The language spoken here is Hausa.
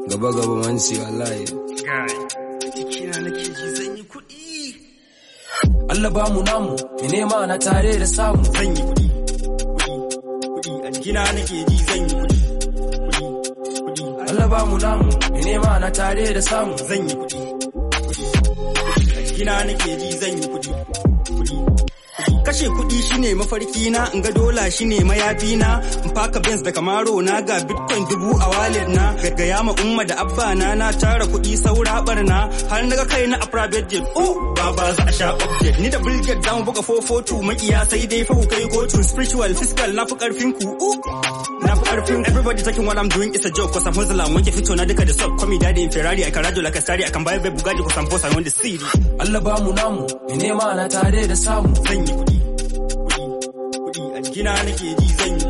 gaba gaba manci wallahi Jikina nake ji zan yi kuɗi. Allah ba mu namu mu nema na tare da samu Zan yi kuɗi. Kuɗi. Kuɗi. A jikina nake ji zan yi kuɗi. Kuɗi. Kuɗi. Allah ba mu namu mu nema na tare da samu Zan yi kuɗi. Kuɗi. A jikina nake ji zan yi kuɗi. Kuɗi. Kashe kuɗi shine mafarki na, in ga dola shine mayafi na, in faka Benz da Camaro na ga Bitcoin dubu a wallet na, gaggaya ma umma da abba na na tara kuɗi saura barna, har naga kai na a private jet. Oh, baba za a sha update. Ni da Bill Gates zamu buga 442 makiya sai dai fa ku kai kotu spiritual fiscal na fi karfin ku. Oh, na fi karfin everybody taking what I'm doing is a joke cause I'm Muslim wanke fito na duka da sub call me daddy in Ferrari I can ride you like a starry I can buy a Bugatti cause I'm boss I want the city. Allah ba mu namu mu nema na tare da samu Zan yi kuɗi. Kuɗi. Kuɗi. A jikina nake ji zan yi